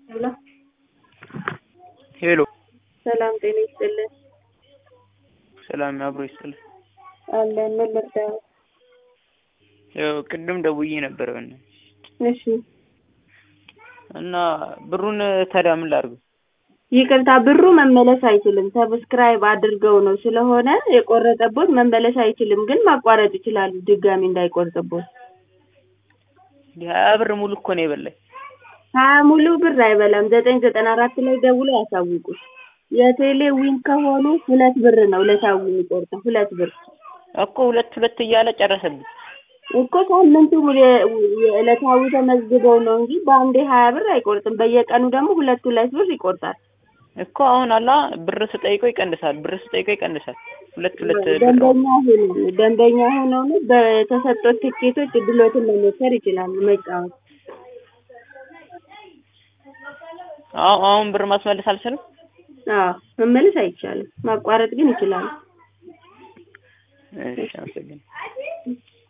ሄሎ ሄሎ ሰላም ጤና ይስጥልን። ሰላም አብሮ ይስጥልን። አለን ምን ልርዳው? ያው ቅድም ደውዬ ነበረ በእናትሽ እሺ እና ብሩን ታዲያ ምን ላድርገው? ይቅርታ ብሩ መመለስ አይችልም። ሰብስክራይብ አድርገው ነው ስለሆነ የቆረጠቦት መመለስ አይችልም፣ ግን ማቋረጥ ይችላሉ ድጋሚ እንዳይቆርጥቦት። ሀያ ብር ሙሉ እኮ ነው የበላኝ። ሀያ ሙሉ ብር አይበላም። ዘጠኝ ዘጠና አራት ላይ ደውሎ ያሳውቁ። የቴሌ ዊን ከሆኑ ሁለት ብር ነው ለታዊ የሚቆርጠው ሁለት ብር እኮ ሁለት ሁለት እያለ ጨረሰብኝ። እኮ ሳምንቱ የ- የዕለታዊ ተመዝግበው ነው እንጂ በአንዴ ሀያ ብር አይቆርጥም። በየቀኑ ደግሞ ሁለት ሁለት ብር ይቆርጣል። እኮ አሁን አላ ብር ስጠይቀው ይቀንሳል፣ ብር ስጠይቀው ይቀንሳል። ሁለት ሁለት ብር ደንበኛ ሆኖ ደንበኛ ሆነው ነው በተሰጡት ትኬቶች እድሎትን መሞከር ይችላሉ መጫወት። አሁን አሁን ብር ማስመለስ አልችልም። አዎ መመለስ አይቻልም፣ ማቋረጥ ግን ይችላሉ። እሺ አመሰግናለሁ።